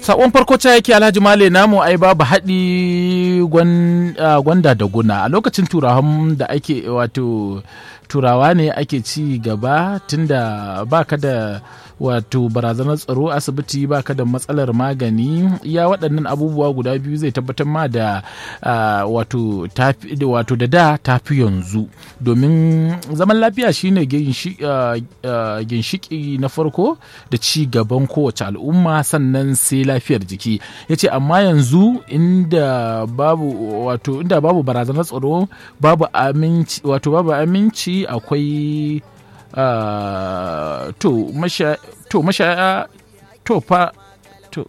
sakon farko ta yake alhaji male namu ai babu haɗi gwanda da guna a lokacin turawan da ake wato turawa ne ake ci gaba tunda baka da wato barazanar tsaro asibiti baka da matsalar magani ya waɗannan abubuwa guda biyu zai tabbatar ma da wato wato da da tafi yanzu domin zaman lafiya shine ginshiki na farko da ci gaban kowace al'umma sannan sai lafiyar jiki ya ce amma yanzu inda babu wato inda babu barazanar tsaro babu aminci wato babu aminci akwai Uh, to masha to masha to fa to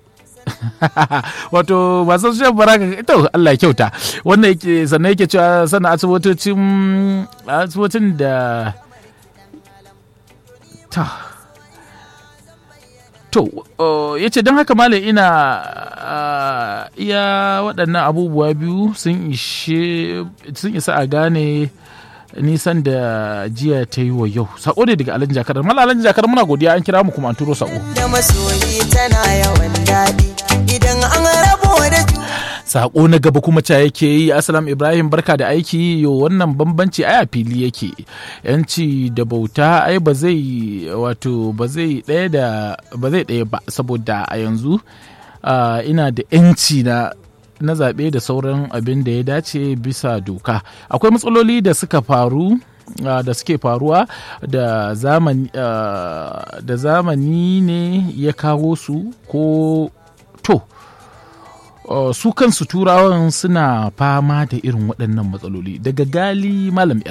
wato masu shan baraka to Allah ya kyauta wannan yake sannan yake cewa sannan asibitocin asibitin da ta to uh, ya ce don haka malam ina uh, iya waɗannan abubuwa biyu sun isa a gane nisan da jiya ta yi wa yau sako ne daga alhaji jakar mala alhaji jakar muna godiya an kira mu kuma an turo sako da masoyi tana yawan daɗi idan an rabo da sako na gaba kuma ca yake yi asalam ibrahim barka da aiki yo wannan bambanci ai a fili yake yanci da bauta ai ba zai wato ba zai ɗaya da ba zai ɗaya ba saboda a yanzu ina da yanci na na zaɓe da sauran abin da ya dace bisa doka akwai matsaloli da suka faru uh, da suke faruwa da zamani uh, da zamani ne ya kawo su ko to uh, su kansu turawan suna fama da irin waɗannan matsaloli daga gali malam